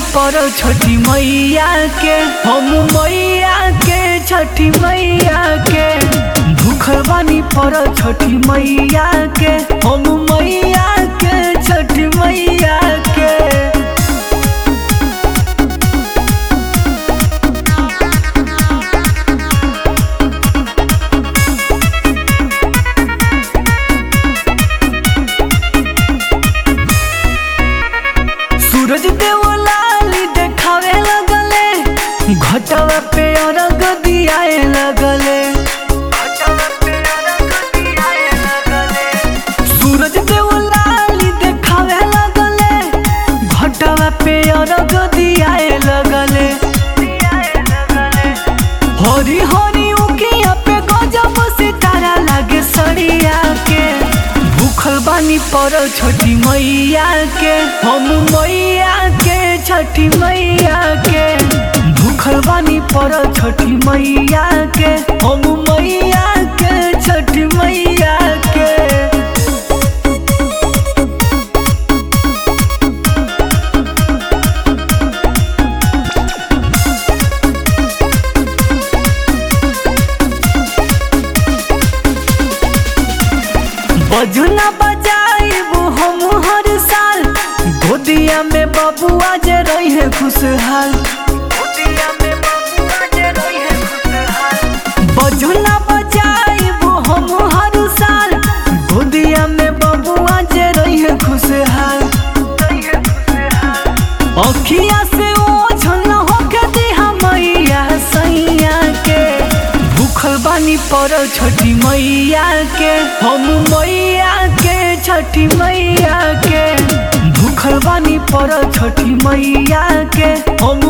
पर छठी मैया के हम मैया के छठी मैया के भूखल बानी पर छठी मैया के हम मैया के छठी मैया के सूरज देव लाली देखावे लगले घटवा पे अरग दियाए लगले सूरज देव लाली देखावे लगले घटवा पे अरग दियाए लगले हरी हरी उकिया पे गजब सितारा लागे सड़िया के भूखल बानी पर छठी मैया के हम मैया के छठी मैया के भूखल बानी पर छठी मैया के हम मैया के छठी मैया के बजना बजाइब हम हर साल गोदिया में बबुआ जे रहे खुशहाल बजना बजाइब हम हर साल गोदिया में बबुआ जे रहे खुशहाल अखिया से ओझल होके दिहा मैया सैया के भूखल बानी पर छठी मैया के हम मैया के छठी मैया के भूखल बानी पर छठी मैया के हम